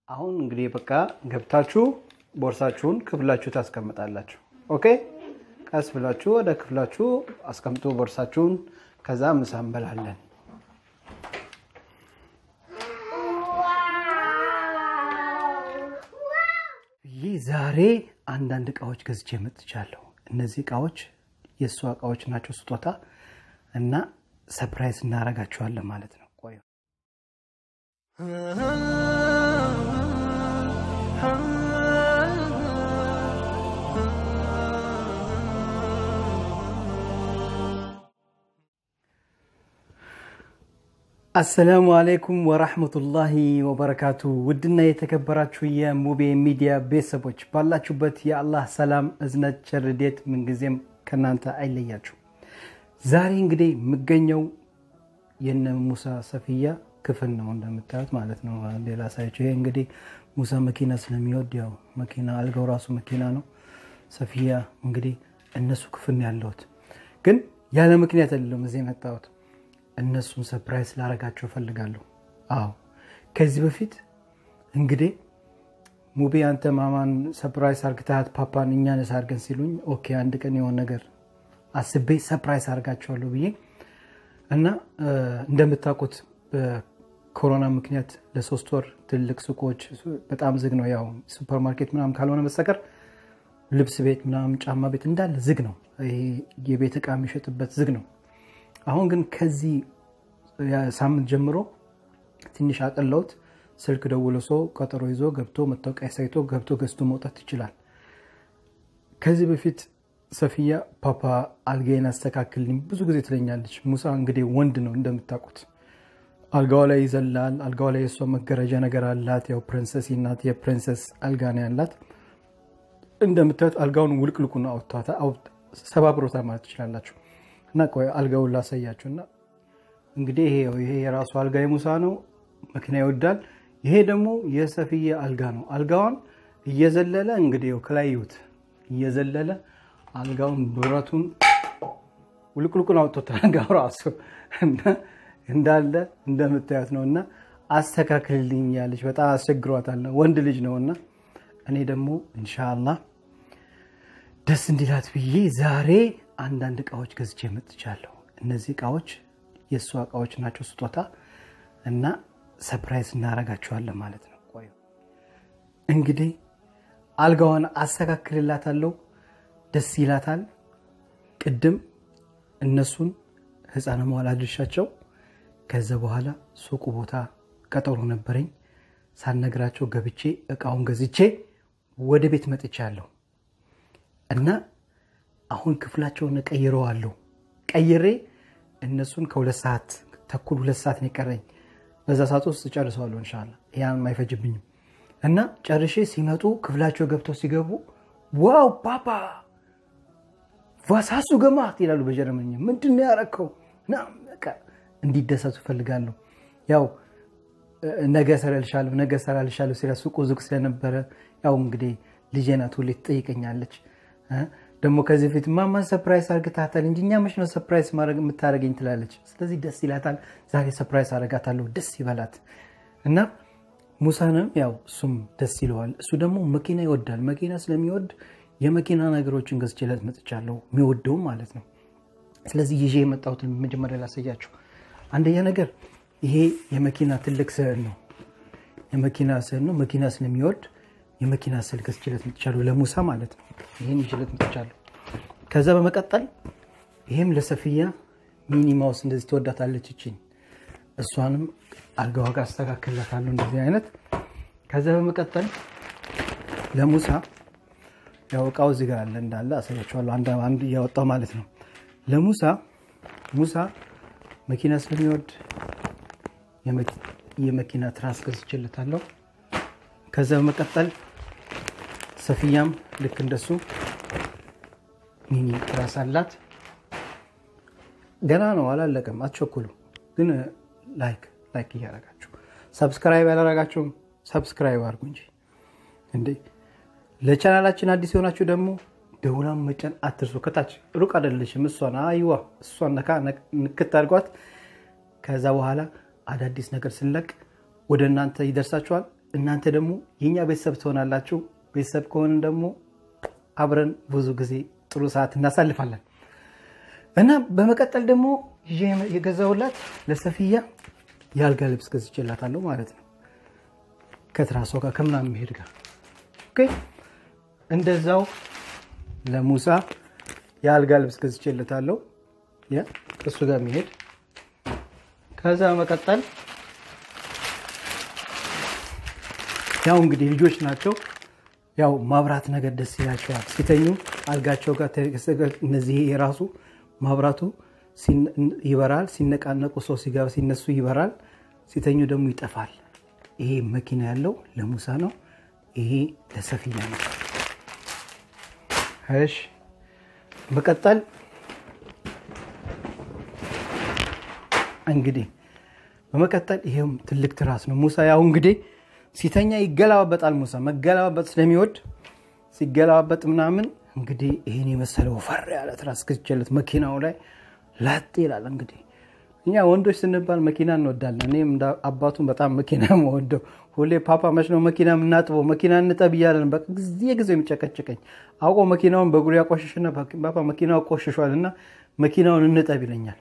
አሁን እንግዲህ በቃ ገብታችሁ ቦርሳችሁን ክፍላችሁ ታስቀምጣላችሁ። ኦኬ ቀስ ብላችሁ ወደ ክፍላችሁ አስቀምጡ ቦርሳችሁን። ከዛ ምሳ እንበላለን። ይህ ዛሬ አንዳንድ እቃዎች ገዝቼ መጥቻለሁ። እነዚህ እቃዎች የእሷ እቃዎች ናቸው፣ ስጦታ እና ሰፕራይዝ እናደርጋቸዋለን ማለት ነው። ቆዩ አሰላሙ አለይኩም ወራህመቱላሂ ወበረካቱ። ውድና የተከበራችሁ የሙቤ ሚዲያ ቤተሰቦች ባላችሁበት የአላህ ሰላም፣ እዝነት፣ ቸርዴት ምንጊዜም ከእናንተ አይለያችሁ። ዛሬ እንግዲህ የምገኘው የነ ሙሳ ሰፊያ ክፍል ነው እንደምታዩት ማለት ነው። ሌላ ሳያቸው ይሄ እንግዲህ ሙሳ መኪና ስለሚወድ ያው መኪና አልጋው ራሱ መኪና ነው። ሰፊያ እንግዲህ እነሱ ክፍል ነው ያለሁት፣ ግን ያለ ምክንያት አይደለም እዚህ የመጣሁት እነሱን ሰፕራይዝ ላረጋቸው እፈልጋለሁ። አዎ ከዚህ በፊት እንግዲህ ሙቤ አንተ ማማን ሰፕራይዝ አርግታት ፓፓን እኛንስ አርገን ሲሉኝ ኦኬ አንድ ቀን የሆነ ነገር አስቤ ሰፕራይዝ አርጋቸዋለሁ ብዬ እና እንደምታውቁት በኮሮና ምክንያት ለሶስት ወር ትልቅ ሱቆች በጣም ዝግ ነው። ያው ሱፐርማርኬት ምናምን ካልሆነ በስተቀር ልብስ ቤት ምናምን ጫማ ቤት እንዳለ ዝግ ነው። የቤት ዕቃ የሚሸጥበት ዝግ ነው። አሁን ግን ከዚህ ሳምንት ጀምሮ ትንሽ አቅለውት ስልክ ደውሎ ሰው ቀጠሮ ይዞ ገብቶ መታወቂያ ሳይቶ ገብቶ ገዝቶ መውጣት ይችላል። ከዚህ በፊት ሰፊያ ፓፓ አልጋዬን አስተካክልኝ ብዙ ጊዜ ትለኛለች። ሙሳ እንግዲህ ወንድ ነው እንደምታውቁት፣ አልጋዋ ላይ ይዘላል። አልጋዋ ላይ የእሷ መገረጃ ነገር አላት። ያው ፕሪንሰስ ናት፣ የፕሪንሰስ አልጋ ነው ያላት። እንደምታዩት አልጋውን ውልቅልቁን አውጥቷታ ሰባብሮታ ማለት ትችላላችሁ። እና ቆይ አልጋውን ላሳያችሁ። እና እንግዲህ ይሄ ይሄ የራሱ አልጋ የሙሳ ነው። መኪና ይወዳል። ይሄ ደግሞ የሰፊያ አልጋ ነው። አልጋዋን እየዘለለ እንግዲህ ከላይ ይዩት፣ እየዘለለ አልጋውን ብረቱን ውልቅልቁን አውጥቶታል። አልጋው ራሱ እንዳለ እንደምታዩት ነው። እና አስተካክልልኝ ያለች በጣም አስቸግሯታል። ወንድ ልጅ ነው እና እኔ ደግሞ ኢንሻላህ ደስ እንዲላት ብዬ ዛሬ አንዳንድ እቃዎች ገዝቼ መጥቻለሁ። እነዚህ እቃዎች የእሷ እቃዎች ናቸው፣ ስጦታ እና ሰፕራይዝ እናደርጋቸዋለን ማለት ነው። ቆዩ እንግዲህ አልጋዋን አስተካክልላታለሁ። ደስ ይላታል። ቅድም እነሱን ህፃነ መዋል አድርሻቸው ከዛ በኋላ ሱቁ ቦታ ቀጠሮ ነበረኝ። ሳልነግራቸው ገብቼ እቃውን ገዝቼ ወደ ቤት መጥቻለሁ እና አሁን ክፍላቸውን ቀይረዋለሁ። ቀይሬ እነሱን ከሁለት ሰዓት ተኩል ሁለት ሰዓት ነው የቀረኝ። በዛ ሰዓት ውስጥ ጨርሰዋለሁ እንሻላ ያን አይፈጅብኝም። እና ጨርሼ ሲመጡ ክፍላቸው ገብተው ሲገቡ ዋው ፓፓ ቫሳሱ ገማት ይላሉ በጀርመኛ። ምንድን ነው ያረከው? እንዲደሰቱ እፈልጋለሁ። ያው ነገ እሰራልሻለሁ ነገ እሰራልሻለሁ ሲላ ሱቁ ዝግ ስለነበረ ያው እንግዲህ ልጄ ናት ሁሌ ትጠይቀኛለች ደግሞ ከዚህ በፊት ማማን ሰፕራይዝ አርግታታል እንጂ እኛ መች ነው ሰፕራይዝ የምታደርገኝ ትላለች። ስለዚህ ደስ ይላታል። ዛሬ ሰፕራይዝ አረጋታለሁ፣ ደስ ይበላት እና ሙሳንም ያው እሱም ደስ ይለዋል። እሱ ደግሞ መኪና ይወዳል። መኪና ስለሚወድ የመኪና ነገሮችን ገዝቼለት መጥቻለሁ፣ የሚወደውም ማለት ነው። ስለዚህ ይዤ የመጣሁትን መጀመሪያ ላሳያችሁ። አንደኛ ነገር ይሄ የመኪና ትልቅ ስዕል ነው። የመኪና ስዕል ነው። መኪና ስለሚወድ የመኪና ስዕል ገዝቼለት መጥቻለሁ፣ ለሙሳ ማለት ነው። ይህን ይዤለት መጥቻለሁ። ከዛ በመቀጠል ይህም ለሰፊያ ሚኒ ማውስ እንደዚህ ትወዳታለች እችኝ እሷንም አልጋዋ ጋር አስተካክልላታለሁ እንደዚህ አይነት። ከዛ በመቀጠል ለሙሳ ያው እቃው እዚህ ጋር አለ እንዳለ አሳያችኋለሁ፣ አንድ እያወጣው ማለት ነው። ለሙሳ ሙሳ መኪና ስለሚወድ የመኪና ትራስ ገዝቼለታለሁ። ከዛ በመቀጠል ሰፊያም ልክ እንደሱ ሚኒ ትራስ አላት። ገና ነው አላለቀም፣ አትቸኩሉ። ግን ላይክ ላይክ እያደረጋችሁ ሰብስክራይብ ያላረጋችሁም ሰብስክራይብ አድርጉ እንጂ እንዴ። ለቻናላችን አዲስ የሆናችሁ ደግሞ ደውላን መጫን አትርሱ። ከታች ሩቅ አይደለሽም። እሷን አይዋ እሷን ነካ ንክት አድርጓት። ከዛ በኋላ አዳዲስ ነገር ስንለቅ ወደ እናንተ ይደርሳችኋል። እናንተ ደግሞ የእኛ ቤተሰብ ትሆናላችሁ። ቤተሰብ ከሆንን ደግሞ አብረን ብዙ ጊዜ ጥሩ ሰዓት እናሳልፋለን እና በመቀጠል ደግሞ ይዤ የገዛሁላት ለሰፊያ የአልጋ ልብስ ገዝቼላታለሁ ማለት ነው። ከትራሷ ጋር ከምናምን መሄድ ጋር ኦኬ። እንደዛው ለሙሳ የአልጋ ልብስ ገዝቼለታለሁ እሱ ጋር መሄድ ከዛ በመቀጠል ያው እንግዲህ ልጆች ናቸው። ያው ማብራት ነገር ደስ ይላቸዋል ሲተኙ አልጋቸው ጋር እነዚህ የራሱ ማብራቱ ይበራል። ሲነቃነቁ ሰው ሲገባ ሲነሱ ይበራል። ሲተኙ ደግሞ ይጠፋል። ይሄ መኪና ያለው ለሙሳ ነው። ይሄ ለሰፊያ ነው። እሺ መቀጠል እንግዲህ በመቀጠል ይሄም ትልቅ ትራስ ነው። ሙሳ ያው እንግዲህ ሲተኛ ይገለባበጣል። ሙሳ መገለባበጥ ስለሚወድ ሲገለባበጥ ምናምን እንግዲህ ይህን የመሰለ ወፈር ያለ ትራስ ገዝቼለት መኪናው ላይ ላጥ ይላል። እንግዲህ እኛ ወንዶች ስንባል መኪና እንወዳለን። እኔም እንደ አባቱን በጣም መኪና መወደው ሁሌ ፓፓ መች ነው መኪና የምናጥበው መኪና እንጠብ እያለን በቃ ጊዜ ጊዜ የሚጨቀጭቀኝ አውቆ መኪናውን በእግሩ ያቆሽሽና ፓፓ መኪናው ቆሽሿል እና መኪናውን እንጠብ ይለኛል።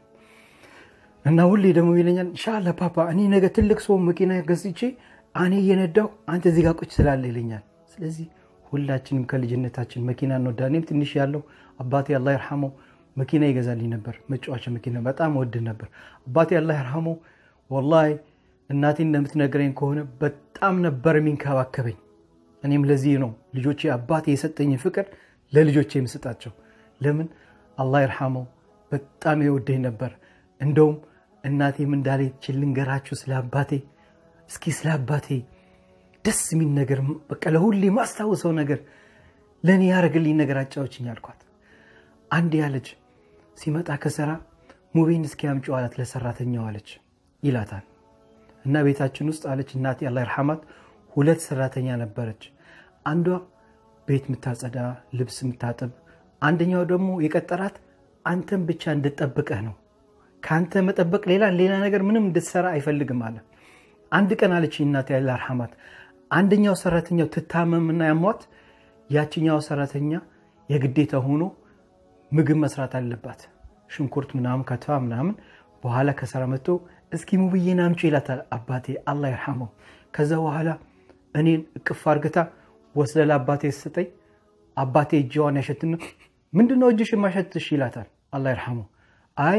እና ሁሌ ደግሞ ይለኛል ኢንሻላህ ፓፓ እኔ ነገ ትልቅ ሰው መኪና ገዝቼ እኔ እየነዳው አንተ እዚህ ጋር ቁጭ ስላለ ይለኛል። ስለዚህ ሁላችንም ከልጅነታችን መኪና እንወዳ። እኔም ትንሽ ያለው አባቴ አላህ ይርሐመው መኪና ይገዛልኝ ነበር። መጫወቻ መኪና በጣም ወድ ነበር። አባቴ አላህ ይርሐመው ወላሂ እናቴ እንደምትነግረኝ ከሆነ በጣም ነበር የሚንከባከበኝ። እኔም ለዚህ ነው ልጆቼ አባቴ የሰጠኝ ፍቅር ለልጆቼ የምሰጣቸው። ለምን አላህ ይርሐመው በጣም የወደኝ ነበር። እንደውም እናቴም እንዳለች ልንገራችሁ ስለ አባቴ እስኪ ስለ አባቴ ደስ የሚል ነገር በቃ ለሁሌ ማስታውሰው ነገር ለእኔ ያደረግልኝ ነገር አጫዎችኝ አልኳት። አንድ ያለች ሲመጣ ከስራ ሙቤን እስኪ አምጪው አላት ለሰራተኛው አለች ይላታል። እና ቤታችን ውስጥ አለች እናቴ አላህ ይርሐማት ሁለት ሰራተኛ ነበረች። አንዷ ቤት የምታጸዳ ልብስ የምታጥብ፣ አንደኛው ደግሞ የቀጠራት አንተን ብቻ እንድጠብቀህ ነው ከአንተ መጠበቅ ሌላ ሌላ ነገር ምንም እንድትሰራ አይፈልግም አለ። አንድ ቀን አለች እናቴ ያለ አርሐማት አንደኛው ሰራተኛው ትታመምና ያሟት ያችኛው ሰራተኛ የግዴታ ሆኖ ምግብ መስራት አለባት። ሽንኩርት ምናምን ከትፋ ምናምን በኋላ ከሰራ መጥቶ እስኪ ሙብዬን አምጪ ይላታል አባቴ አላህ ይርሐመው። ከዛ በኋላ እኔን እቅፍ አርግታ ወስደ ለአባቴ ስጠኝ። አባቴ እጅዋን ያሸትና ምንድነው እጅሽ የማሸትሽ ይላታል አላህ ይርሐመው። አይ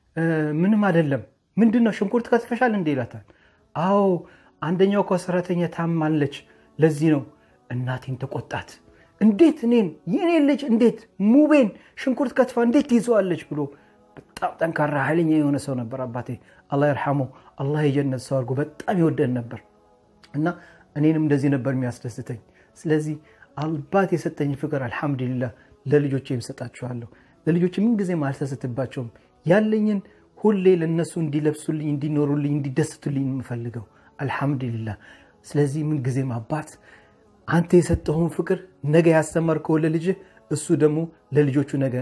ምንም አይደለም። ምንድን ነው ሽንኩርት ከትፈሻል እንዴ ይላታል። አዎ አንደኛው እኮ ሰራተኛ ታማለች፣ ለዚህ ነው። እናቴን ተቆጣት። እንዴት እኔን የኔን ልጅ እንዴት ሙቤን ሽንኩርት ከትፋ እንዴት ትይዘዋለች ብሎ በጣም ጠንካራ ኃይለኛ የሆነ ሰው ነበር አባቴ አላህ ይርሐመው። አላህ የጀነት ሰው አድርጎ በጣም ይወደን ነበር እና እኔንም እንደዚህ ነበር የሚያስደስተኝ። ስለዚህ አባት የሰጠኝ ፍቅር አልሐምዱሊላህ ለልጆቼ የምሰጣችኋለሁ። ለልጆች ምንጊዜም አልሰስትባቸውም። ያለኝን ሁሌ ለነሱ እንዲለብሱልኝ፣ እንዲኖሩልኝ፣ እንዲደስቱልኝ የምፈልገው አልሐምዱሊላህ። ስለዚህ ምንጊዜም አባት አንተ የሰጠውን ፍቅር ነገ ያስተማርከው ለልጅህ እሱ ደግሞ ለልጆቹ ነገ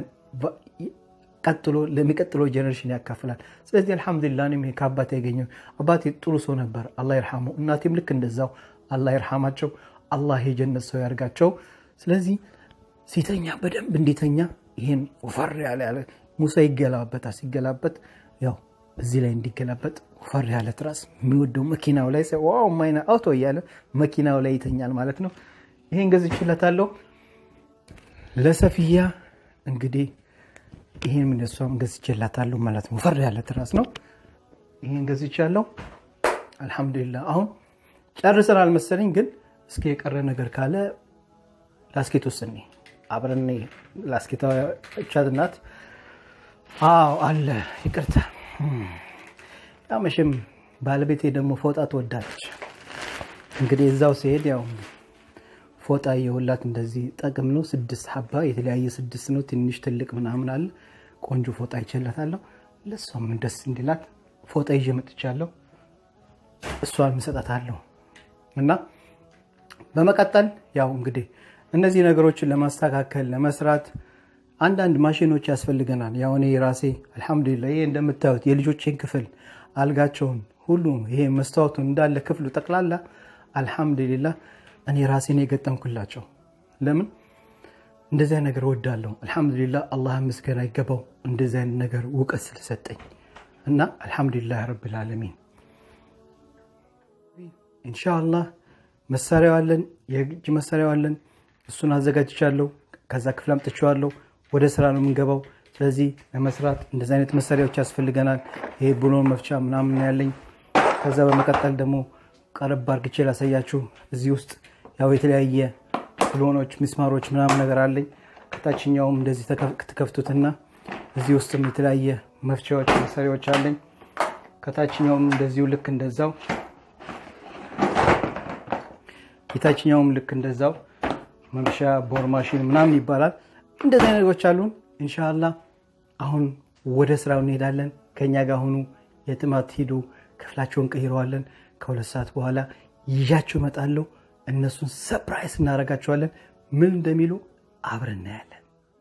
ቀጥሎ ለሚቀጥለው ጀኔሬሽን ያካፍላል። ስለዚህ አልሐምዱሊላህ እኔም ከአባቴ ያገኘው አባቴ ጥሩ ሰው ነበር፣ አላህ ይርሐመው። እናቴም ልክ እንደዛው አላህ ይርሐማቸው፣ አላህ የጀነት ሰው ያርጋቸው። ስለዚህ ሲተኛ በደንብ እንዲተኛ ይህን ወፈር ያለ ያለ ሙሳ ይገላበጣል። ሲገላበጥ ያው እዚህ ላይ እንዲገላበጥ ወፈር ያለ ትራስ የሚወደው መኪናው ላይ ዋው ማይና አውቶ እያለ መኪናው ላይ ይተኛል ማለት ነው። ይሄን ገዝቼለታለሁ ለሰፊያ እንግዲህ ይህን ምንሷም ገዝቼላታለሁ ማለት ነው። ወፈር ያለ ትራስ ነው። ይህን ገዝቻለሁ። አልሐምዱሊላህ አሁን ጨርሰናል መሰለኝ፣ ግን እስኪ የቀረ ነገር ካለ ላስኬት ውስኔ አብረን ላስኬታ ቻት ናት። አዎ አለ። ይቅርታ ያው መቼም ባለቤቴ ደግሞ ፎጣ ትወዳለች። እንግዲህ እዛው ሲሄድ ያው ፎጣ የሁላት እንደዚህ ጠቅም ነው። ስድስት ሀባ የተለያየ ስድስት ነው። ትንሽ ትልቅ ምናምን አለ። ቆንጆ ፎጣ ይቸላታለሁ። ለእሷም ደስ እንዲላት ፎጣ ይዤ መጥቻለሁ። እሷን እሰጣታለሁ እና በመቀጠል ያው እንግዲህ እነዚህ ነገሮችን ለማስተካከል ለመስራት አንዳንድ ማሽኖች ያስፈልገናል። ያው እኔ ራሴ አልሐምዱሊላህ ይሄ እንደምታዩት የልጆቼን ክፍል አልጋቸውን፣ ሁሉ ይሄ መስታወቱን እንዳለ ክፍሉ ጠቅላላ አልሐምዱሊላህ እኔ ራሴን የገጠምኩላቸው። ለምን እንደዚህ አይነት ነገር ወዳለሁ። አልሐምዱሊላህ አላህ ምስጋና ይገባው እንደዚህ አይነት ነገር እውቀት ስለሰጠኝ እና አልሐምዱሊላህ ረብል ዓለሚን። ኢንሻአላህ መሳሪያው አለን፣ የእጅ መሳሪያው አለን። እሱን አዘጋጅቻለሁ። ከዛ ክፍል አምጥቼዋለሁ። ወደ ስራ ነው የምንገባው። ስለዚህ ለመስራት እንደዚህ አይነት መሳሪያዎች ያስፈልገናል። ይሄ ብሎን መፍቻ ምናምን ያለኝ። ከዛ በመቀጠል ደግሞ ቀረብ አርግቼ ላሳያችሁ። እዚህ ውስጥ ያው የተለያየ ብሎኖች፣ ሚስማሮች ምናምን ነገር አለኝ። ከታችኛውም እንደዚህ ትከፍቱትና እዚህ ውስጥም የተለያየ መፍቻዎች መሳሪያዎች አለኝ። ከታችኛውም እንደዚሁ ልክ እንደዛው የታችኛውም ልክ እንደዛው መምሻ ቦር ማሽን ምናምን ይባላል። እንደዚህ አይነት ነገሮች አሉን። እንሻላ አሁን ወደ ስራው እንሄዳለን። ከእኛ ጋር ሁኑ፣ የትም አትሂዱ። ክፍላቸውን ቀይረዋለን። ከሁለት ሰዓት በኋላ ይዣቸው እመጣለሁ። እነሱን ሰፕራይዝ እናደርጋቸዋለን። ምን እንደሚሉ አብረን እናያለን።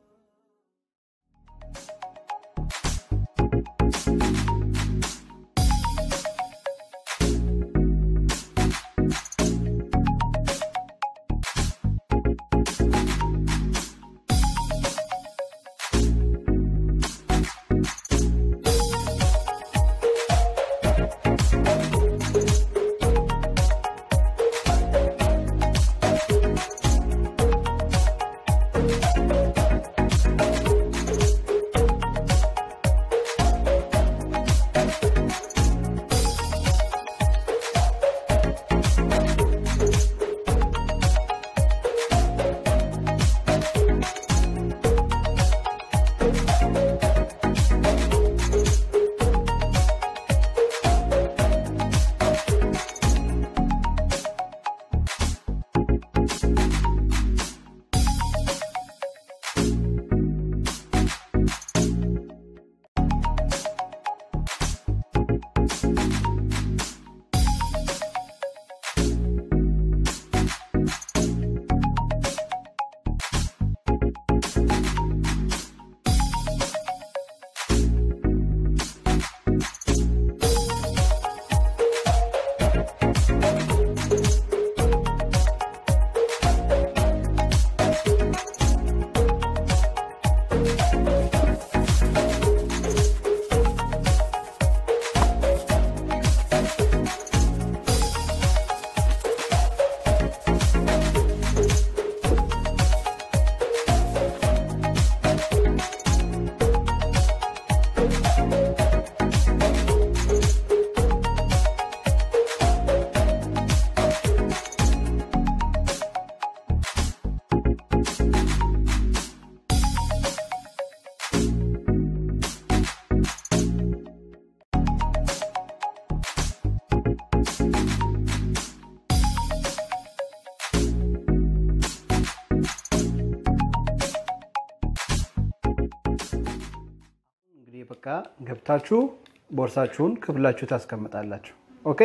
እንግዲህ በቃ ገብታችሁ ቦርሳችሁን ክፍላችሁ ታስቀምጣላችሁ። ኦኬ፣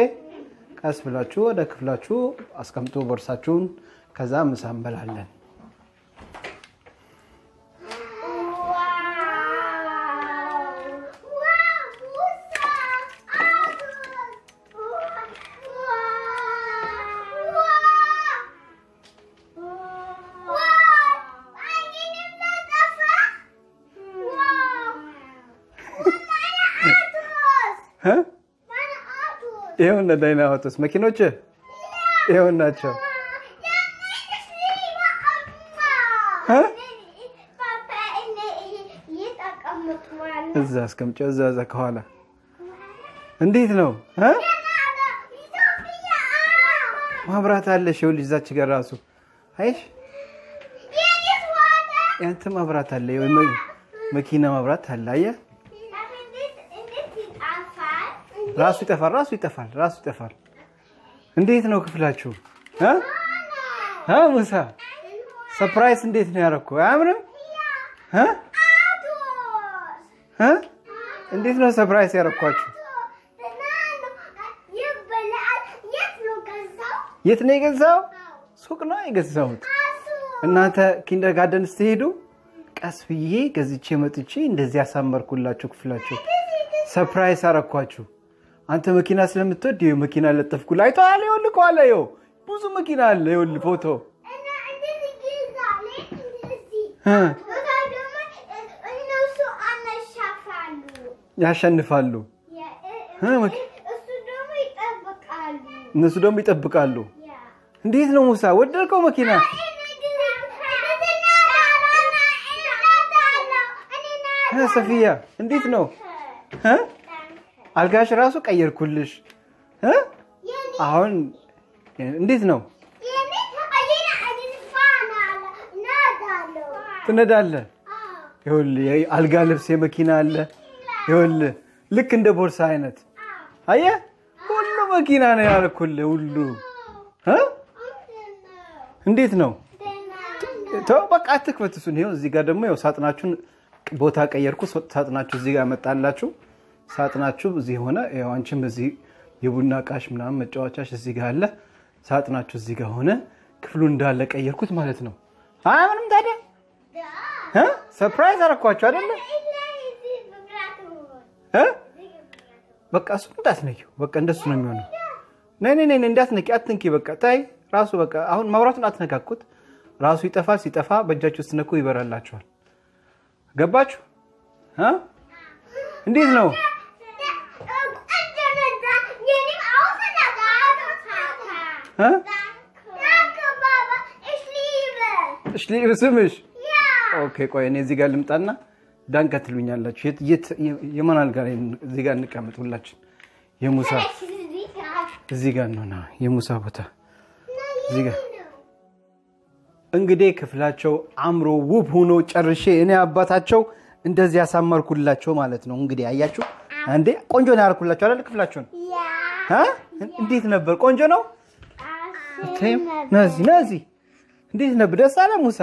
ቀስ ብላችሁ ወደ ክፍላችሁ አስቀምጡ ቦርሳችሁን። ከዛ ምሳ እንበላለን። ይኸውና ዳይናማይቶስ መኪኖች ይኸው ናቸው። እዛ አስቀምጨው፣ እዛ እዛ ከኋላ እንዴት ነው እ ማብራት አለሽ? ይኸውልሽ እዛች ጋር ራሱ አይሽ ያንተ ማብራት አለ፣ መኪና ማብራት አለ። አየህ ራሱ ይጠፋል፣ ራሱ ይጠፋል፣ ራሱ ይጠፋል። እንዴት ነው ክፍላችሁ? ሙሳ ሰፕራይዝ እንዴት ነው ያደረኩ? አያምርም? እንዴት ነው ሰፕራይዝ ያደረኳችሁ? የት ነው የገዛው? ሱቅ ነው የገዛሁት። እናንተ ኪንደር ጋርደን ስትሄዱ ቀስ ብዬ ገዝቼ መጥቼ እንደዚህ ያሳመርኩላችሁ ክፍላችሁ። ሰፕራይዝ አረኳችሁ። አንተ መኪና ስለምትወድ ይኸው መኪና ለጠፍኩልህ። አይተኸዋል? ይኸውልህ ከኋላ ይኸው ብዙ መኪና አለ። ይኸውልህ ፎቶ እና እንደዚህ ይይዛል እንደዚህ እ ከዛ ደግሞ እነሱ አነሻፋሉ ያሸንፋሉ። እ መኪ- እሱ ደግሞ ይጠብቃሉ እነሱ ደግሞ ይጠብቃሉ። ያ እንዴት ነው ሙሳ ወደድከው መኪና? እ ሰፊያ እንዴት ነው እ አልጋሽ ራሱ ቀየርኩልሽ እ አሁን እንዴት ነው ትነዳለህ? ይኸውልህ የአልጋ ልብስ የመኪና አለ። ይኸውልህ ልክ እንደ ቦርሳ አይነት አየህ፣ ሁሉ መኪና ነው ያልኩልህ። ሁሉ እ እንዴት ነው? ተው በቃ አትክፈት እሱን። ይኸው እዚህ ጋር ደግሞ ይኸው ሳጥናችሁን ቦታ ቀየርኩ። ሳጥናችሁ እዚህ ጋር መጣላችሁ። ሳጥናችሁ እዚህ ሆነ። ይኸው አንቺም እዚህ የቡና እቃሽ ምናምን መጫወቻሽ እዚህ ጋር አለ። ሳጥናችሁ እዚህ ጋር ሆነ። ክፍሉን እንዳለ ቀየርኩት ማለት ነው። አይ ምንም ታዲያ እ ሰርፕራይዝ አደረኳችሁ አይደለ? እ በቃ እሱ እንዳትነኪው። በቃ እንደሱ ነው የሚሆነው። ነይ ነይ ነይ እንዳትነኪ፣ አትንኪ። በቃ ታይ ራሱ በቃ አሁን መብራቱን አትነካኩት። ራሱ ይጠፋል። ሲጠፋ በእጃችሁ ስትነኩ ይበራላችኋል። ገባችሁ? እ እንዴት ነው? እ እሺ ስምሽ ኦኬ፣ ቆይ እኔ እዚህ ጋር ልምጣና ዳንከ ትሉኛላችሁ። የት የት የማን አልጋ ላይ እዚህ ጋር እንቀመጥ ሁላችን። የሙሳ እዚህ ጋር ነው የሙሳ ቦታ እዚህ ጋር እንግዲህ ክፍላቸው አምሮ ውብ ሆኖ ጨርሼ እኔ አባታቸው እንደዚህ ያሳመርኩላቸው ማለት ነው። እንግዲህ አያችሁ እንዴ ቆንጆ ነው ያልኩላቸው አይደል? ክፍላቸውን እ እንዴት ነበር? ቆንጆ ነው። ተይም ነዚ ነዚ እንዴት ነበር? ደስ አለ ሙሳ?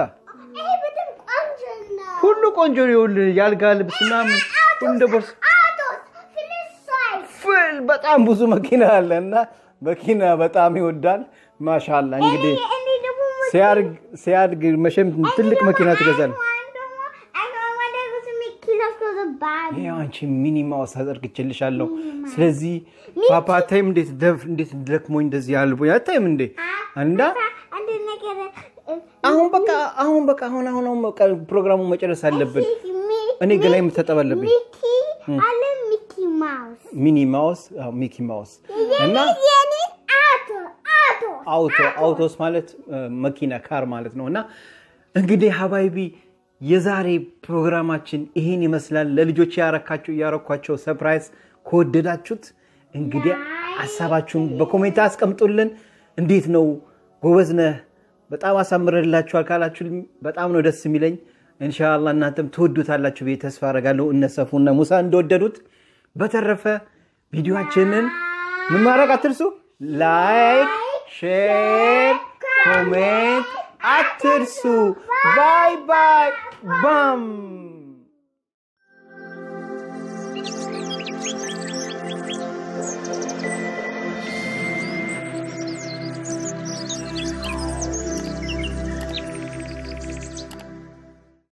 ሁሉ ቆንጆ ነው። ይኸውልህ የአልጋ ልብስ ምናምን ሁሉ እንደ ቦርሳ ፍል በጣም ብዙ መኪና አለ እና መኪና በጣም ይወዳል። ማሻላ እንግዲህ ሲያድግ መቼም ትልቅ መኪና ትገዛለህ። ይኸው አንቺ ሚኒ ማውስ አዘርግቼልሻለሁ። ስለዚህ ፓፓ አታይም እንዴት ደፍ እንዴት ደክሞኝ እንደዚህ ያልቦኝ አታይም እንዴ እንዳ አሁን በቃ አሁን በቃ አሁን አሁን አሁን በቃ ፕሮግራሙን መጨረስ አለብን። እኔ ገላይ መታጠብ አለብኝ። ሚኒ ማውስ አዎ፣ ሚኪ ማውስ እና አውቶ አውቶስ ማለት መኪና ካር ማለት ነው። እና እንግዲህ ሀባይቢ የዛሬ ፕሮግራማችን ይሄን ይመስላል። ለልጆች ያረካቸው ያረኳቸው ሰርፕራይዝ ከወደዳችሁት እንግዲህ ሀሳባችሁን በኮሜንት አስቀምጡልን። እንዴት ነው ጎበዝ ነህ በጣም አሳምረላችኋል ካላችሁ በጣም ነው ደስ የሚለኝ። እንሻላ እናንተም ትወዱታላችሁ ብዬ ተስፋ አደርጋለሁ። እነሰፉና ሙሳ እንደወደዱት። በተረፈ ቪዲዮችንን ምን ማድረግ አትርሱ። ላይክ፣ ሼር፣ ኮሜንት አትርሱ። ባይ ባይ ባም